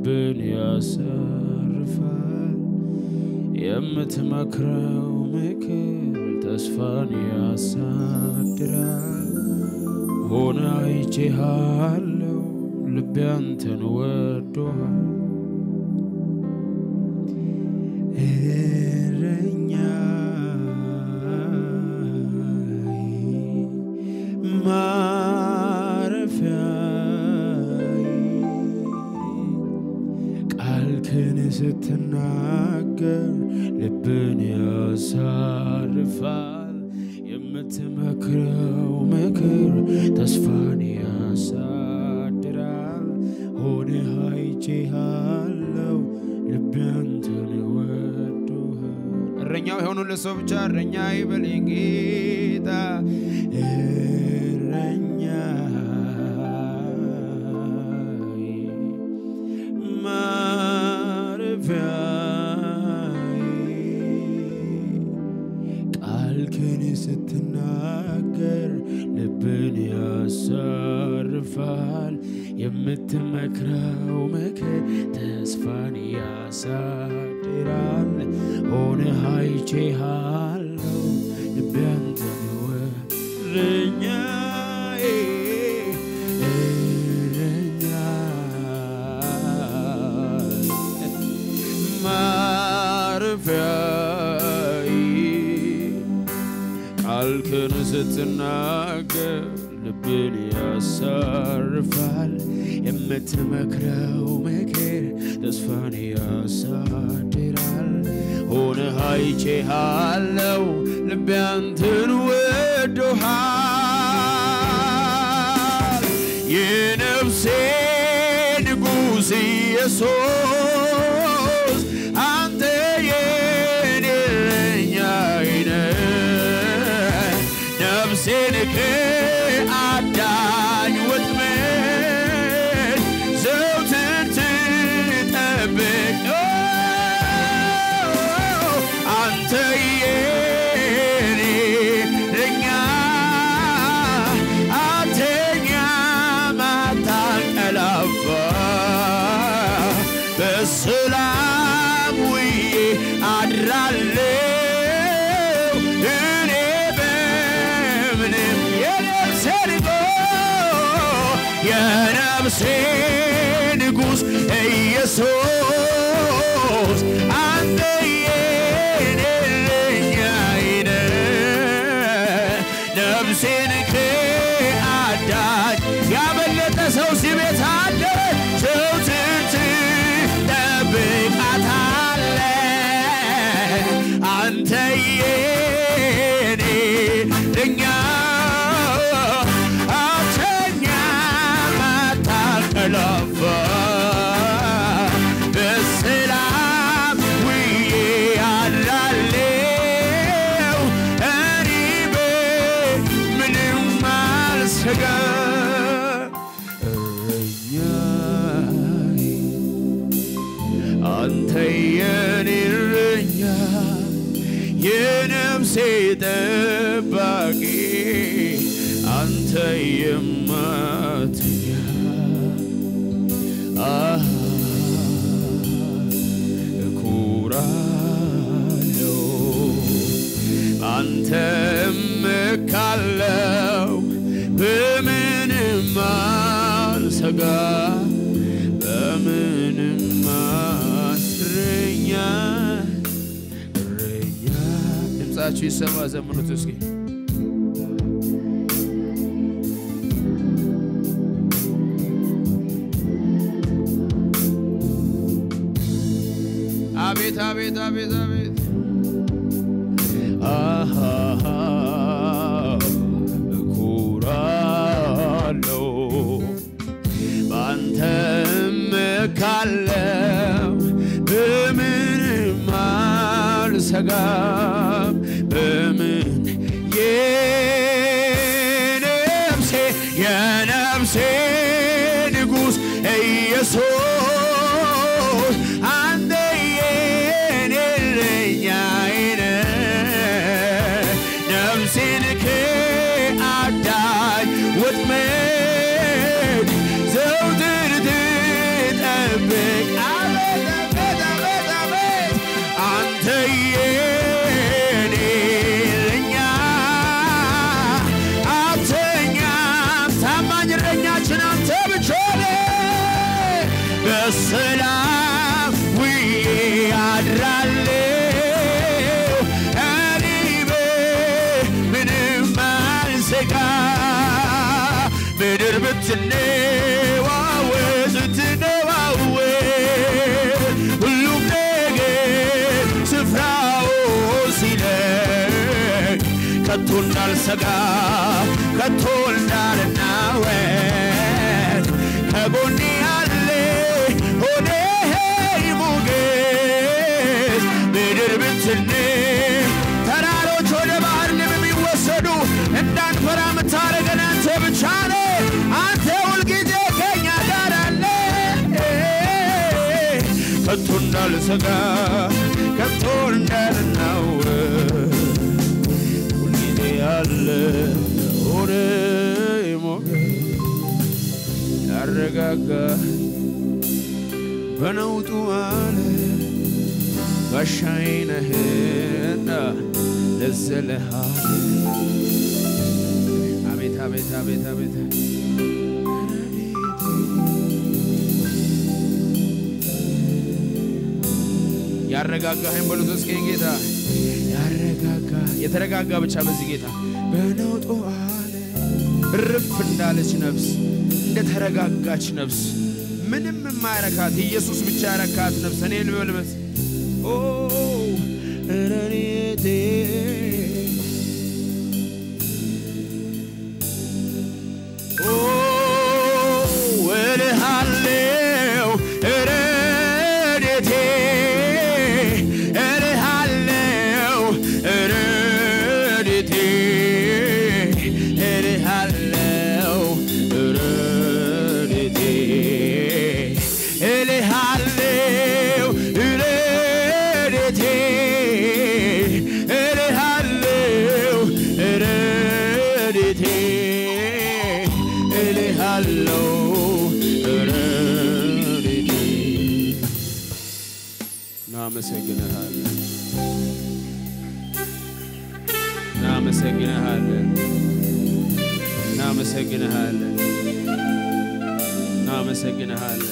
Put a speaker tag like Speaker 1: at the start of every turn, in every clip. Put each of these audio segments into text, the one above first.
Speaker 1: ልብን ያሰርፋል። የምትመክረው ምክር ተስፋን ያሳድራል። ሆነ አይቼሃለው ልቤ አንተን ወዶሃል። እረኛዬ ማረፊያዬ ቃልህን ስትናገር ልብን ያሳርፋል። የምትመክረው ምክር ተስፋን ያሳድራል። ሆነህ አይቼሃለው ልቤ አንተን ወዶሃል። እረኛው የሆኑለት ሰው ብቻ እረኛ ይበለኝ ጌታ እረኛዬ ማረፊያዬ ቃልህን ስትናገር ልብን ያሳርፋል። የምትመክረው ምክር ተስፋን ያሳድራል። ሆነህ አይቼሃለው ልቤ አንተን እረኛዬ እረኛዬ ማረፊያዬ ቃልህን ስትናገር ልብን ያሳርፋል። የምትመክረው ምክር ተስፋን ያሳድራል። ሆነህ አይቼሃለው ልቤ አንተን ወዶሃል። የነፍሴ ንጉሥ ኢየሱስ አንተ የኔ እረኛዬ ነህ። ነፍሴን ከአዳኝ ወጥመድ ዘወትር ትጠብቅ አንተ የኔ እረኛ አትተኛም አታንቀላፋ በሰላም ውዬ አድራለሁ እኔ በምንም የነፍሴ ንጉሥ የነፍሴ ንጉሥ ኢየሱስ አንተ የኔ እረኛዬ ነህ። ነፍሴን ከአዳኝ ያመለጠ ሰው እዚህ ቤት አለ። ዘወትር ትጠብቃታለህ አንተ የኔ እረኛ አትተኛም አታንቀላፋ በሰላም ውዬ አድራለሁ እኔ በምንም አልሰጋም። እረኛዬ አንተ የኔ እረኛ የነፍሴ ጠባቂ አንተ የማትኛ አሃ እኮራለሁ አንተ እመካለሁ በምንም አልሰጋ በምንም እረኛ እረኛ ድምፃችሁ ይሰማ ዘምኑት እስኪ አቤት አቤት አቤት አቤት አሃሃ እኮራለሁ በአንተ እመካለሁ በምንም አልሰጋም በምን የነፍሴ የነፍሴ ንጉሥ ኢየሱስ አንተ የኔ እረኛዬ ነህ። ነፍሴን ከአዳኝ ወጥመድ ዘወትር ትጠብቃለህ በሰላም ውዬ አድራለሁ እኔ ምንም አልሰጋ ምድር ብትነዋወጥ ብትነዋወጥ ሁሉም ነገር ስፍራው ሲለቅ ከቶ እንዳልሰጋ ከቶ እንዳልናወጥ ከጎኔ ያለ ሆነ ሞገስ ምድር ብትነ ተራሮች ወደ ባህር ልም የሚወሰዱ እንዳንፈራ የምታደርገን አንተ ብቻ ነህ። አንተ ሁልጊዜ ከኛ ጋር አለ ከቶ እንዳልሰጋ ከቶ እንዳልናወጥ ሁልጊዜ ያለ ሆነ ሞገስ ያረጋጋ በነውጡ አለ ጋሻዬ ነህና ለዘለሃለ አቤት አቤት አቤት አቤት ያረጋጋህን በሉት እስኪ ጌታ ያረጋጋ የተረጋጋ ብቻ በዚህ ጌታ በነውጡ አለ እርፍ እንዳለች ነፍስ እንደ ተረጋጋች ነፍስ ምንም የማያረካት ኢየሱስ ብቻ ያረካት ነፍስ እኔ ልበልበስ ኦ ረኔቴ ኦ እልሃለው ረኔቴ እልሃለው ረኔቴ እልሃለው ረኔቴ እልሃለው ረኔቴ እልሃለው ረኔቴ እልሃለው ረኔቴ እናመሰግንሃለን እናመሰግንሃለን እናመሰግንሃለን እናመሰግንሃለን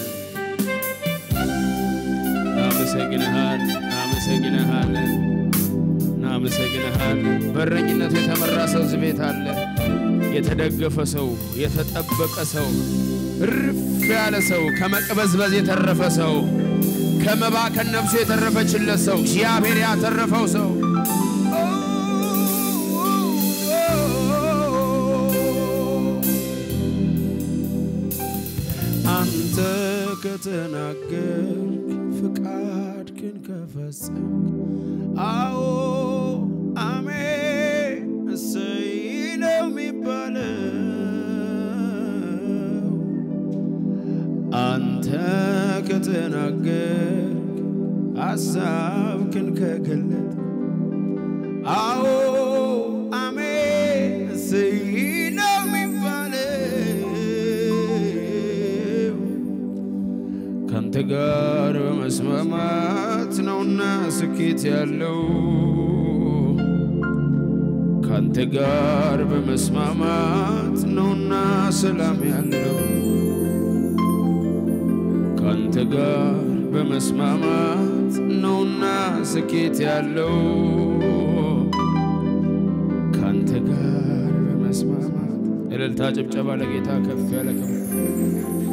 Speaker 1: እናመሰግንሃል እናመሰግንሃለን እናመሰግንሃለን። በረኝነቱ የተመራ ሰው እዚህ ቤት አለ። የተደገፈ ሰው፣ የተጠበቀ ሰው፣ እርፍ ያለ ሰው፣ ከመቅበዝበዝ የተረፈ ሰው፣ ከመባከን ነፍሱ የተረፈችለት ሰው፣ እግዚአብሔር ያተረፈው ሰው አንተ ከተናገርክ ፍቃድህን ከፈጸምክ አዎ አሜን እሰይ ነው የሚባለው። አንተ ከተናገርክ ሐሳብህን ከገለጥ አዎ አሜን እሰይ ነው የሚባለው። ካንተ ጋር በመስማማት ነውና ስኬት ያለው ካንተ ጋር በመስማማት ነውና ሰላም ያለው ካንተ ጋር በመስማማት ነውና ስኬት ያለው ካንተ ጋር በመስማማት እልልታ ጭብጨባ ለጌታ ከፍ ያለ ክብር